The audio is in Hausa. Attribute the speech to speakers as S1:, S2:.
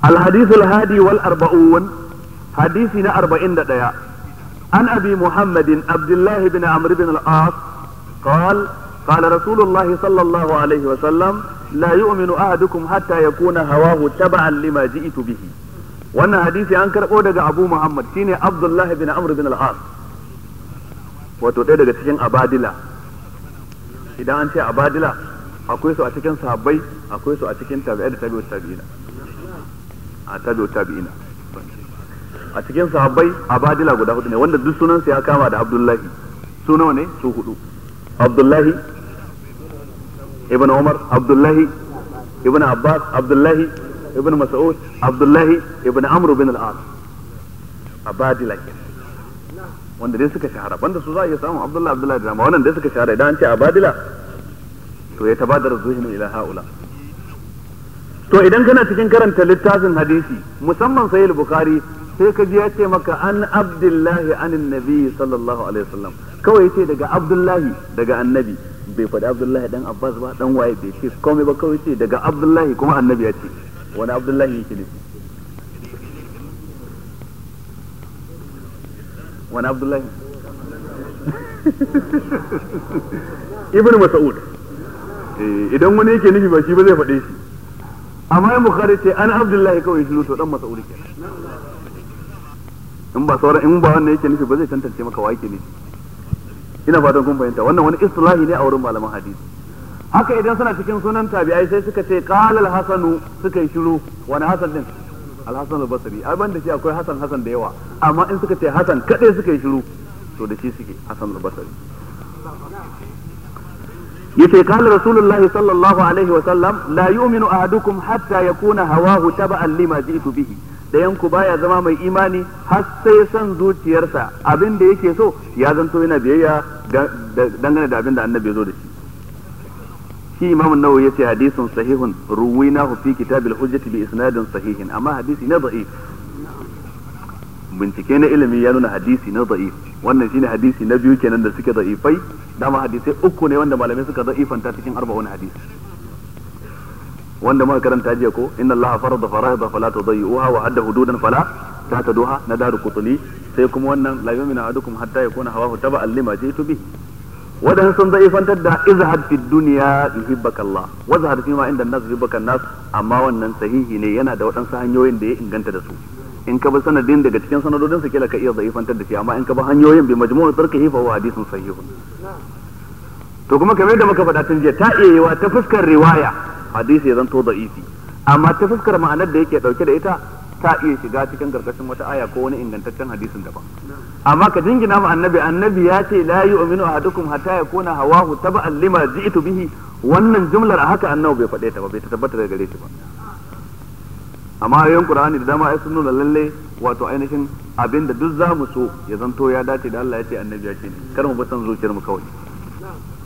S1: الحديث الهادي والأربعون حديثنا أربعين دقيقة عن أبي محمد عبد الله بن عمرو بن العاص قال قال رسول الله صلى الله عليه وسلم لا يؤمن أحدكم حتى يكون هواه تبعا لما جئت به wannan hadisi an karɓo daga abu muhammad shine abdullahi bin amr bin al-as wato ɗaya daga cikin abadila idan an ce abadila akwai su a cikin sahabbai akwai su a cikin tabi'ai da tabi'ut tabi'ina a tabi'ut tabi'ina a cikin sahabbai abadila guda hudu ne wanda duk sunansa ya kama da abdullahi su nawa ne su hudu abdullahi ibn umar abdullahi ibn abbas abdullahi ibn mas'ud abdullahi ibn amr bin al-as abadila ke wanda dai suka shahara banda su za a iya samun abdullahi abdullahi da dama wannan dai suka shahara idan an ce abadila to ya tabadar zuhinu ila haula to idan kana cikin karanta littafin hadisi musamman sahih bukhari sai ka ji ya ce maka an abdullahi anin nabi sallallahu alaihi wasallam kawai yace daga abdullahi daga annabi bai faɗi abdullahi dan abbas ba dan waye bai ce komai ba kawai ce daga abdullahi kuma annabi ya ce wani abdullahi yake nufi wani abdullahi ibn mas'ud idan wani yake nufi ba shi ba zai faɗe shi amma in bukhari ce an abdullahi kawai shi to dan mas'ud kenan in ba sauran in ba wannan yake nufi ba zai tantance maka wa yake nufi ina fatan kun fahimta wannan wani islahi ne a wurin malaman hadisi haka idan suna cikin sunan tabi'ai sai suka ce qala al-hasanu suka yi shiru wani hasan din al-hasan al-basri ai banda shi akwai hasan hasan da yawa amma in suka ce hasan kadai suka yi shiru to da shi suke hasan al-basri yace qala rasulullahi sallallahu alaihi wa sallam la yu'minu ahadukum hatta yakuna hawahu taba'an lima ji'tu bihi dayan ku baya zama mai imani har sai son zuciyarsa abin da yake so ya zanto yana biyayya dangane da abin da annabi ya zo da shi shi imamu nawawi yace hadisun sahihun ruwinahu fi kitabil hujjati bi isnadin sahihin amma hadisi na da'if bincike na ilimi ya nuna hadisi na da'if wannan shine hadisi na biyu kenan da suke da'ifai dama hadisai uku ne wanda malamai suka da'ifanta cikin arba'un hadisi wanda muka karanta jiya ko inna allaha farada fara'ida fala tudayyuha wa hadda hududan fala tahtaduha na daru qutli sai kuma wannan la yu'minu ahadukum hatta yakuna hawahu taba'an lima jitu bihi wadan sun zaifantar da izhad fi dunya yuhibbaka Allah wa zahad fi ma inda nas yuhibbaka nas amma wannan sahihi ne yana da waɗansu hanyoyin da ya inganta da su in ka bi sanadin daga cikin sanadodin su kila ka iya zaifantar da shi amma in ka bi hanyoyin bi majmu'u tarkihi fa huwa hadithun sahihun to kuma kamar da muka faɗa tun jiya ta iya yiwa ta fuskar riwaya hadisi ya zanto da'ifi amma ta fuskar ma'anar da yake dauke da ita ta iya shiga cikin karkashin wata aya ko wani ingantaccen hadisin daban amma ka jingina ma annabi annabi ya ce la yu'minu ahadukum hatta yakuna hawahu taba'an lima ji'tu bihi wannan jumlar a haka annabi bai faɗe ta ba bai tabbata daga gare shi ba amma ayoyin qur'ani da dama ai sun nuna lalle wato ainihin abinda duk zamu so ya zanto ya dace da Allah ya ce annabi ya ce kar mu bi san zuciyar mu kawai